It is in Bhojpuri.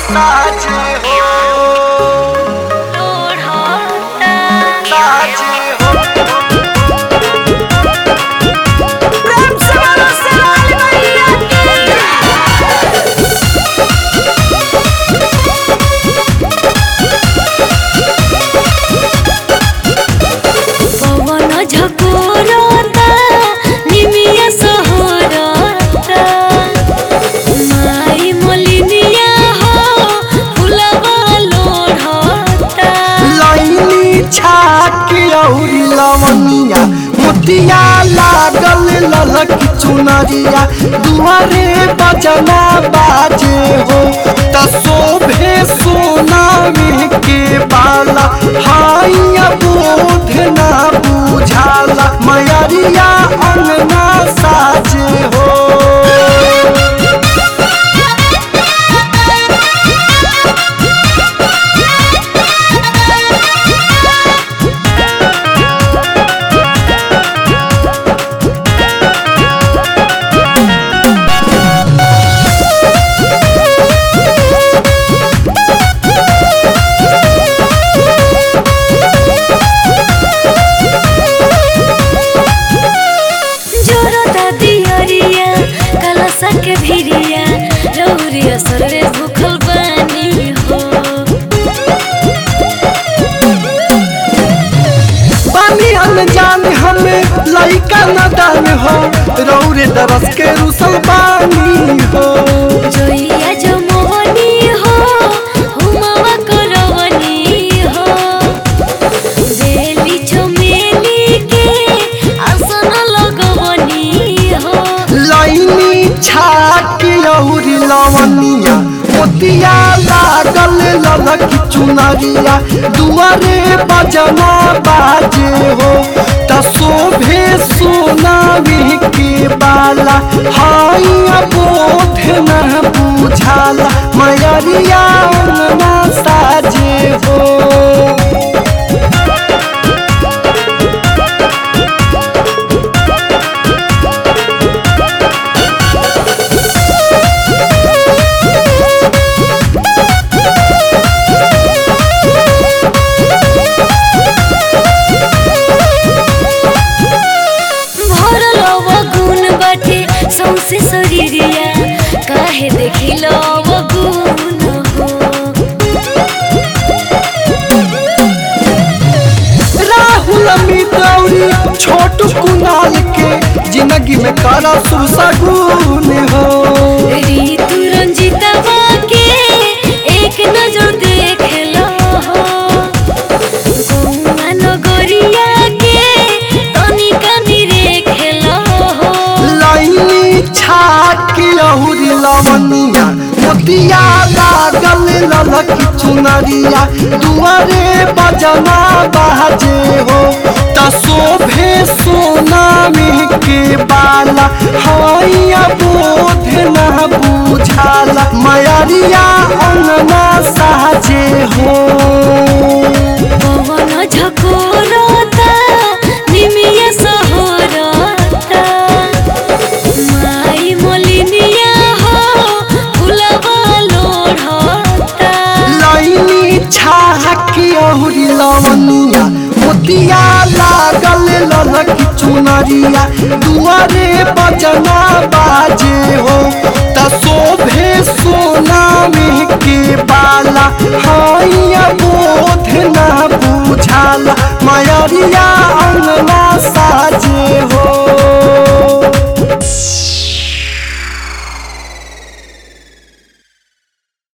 साचे हो साचे हो प्रेम से बोलो शिवाली मैया की पवन झकोरता निमिया सहरता माई मलिनिया हो फुलवा लोढ़ता लाइनी छाके औरी लवनिया मोतिया लागल ललक चुनरिया दुआरे बजना बाजे हो त शोभे सोनावे के बाला हाइया बोध ना बुझाला मयरिया अंगना साजे हो जोरता दियरिया कलसा के भिरिया रौरिया सरवे भूखल बानी हो पानी अनजान हमें लइका नदान हो रौरे दरस के रुसल पानी हो जोइया जो मोहनी हो हुमावा करवनी हो बेली चमेली के आसन लगवनी हो लाइनी छाके औरी लवनिया मोतिया लागल ललक चुनरिया दुआरे बजना बाजे हो त शोभे सोनावी के बाला हाइया बोध न बुझाला मयरिया अंगना साजे हो भरल गुण बाटे सौसे शरीरिया काहे देखिल गुण हो राहुल मितौरी छोट कुनाल के जिंदगी में करा सुसगुन हो ऋतु रंजितवा के एक नजर देख लो हो गौआ नगरिया के तनिका निरेख लो हो लाइनी छाके औरी लवनिया मोतिया लागल ललक चुनरिया दुआरे बजना बाजे हो त शोभे सोनामी के बाला हाइया बोध न बुझाला मयरिया अंगना साजे हो पवन झकोरता निमिया सहरता माई मलिनिया हो फुलवा लोढ़ता लाइनी छाके औरी लवनिया मोतिया लागल ललक चुनरिया दुआरे बजना बाजे हो त शोभे सोनामी के बाला हाइया बोध न बुझाला मयरिया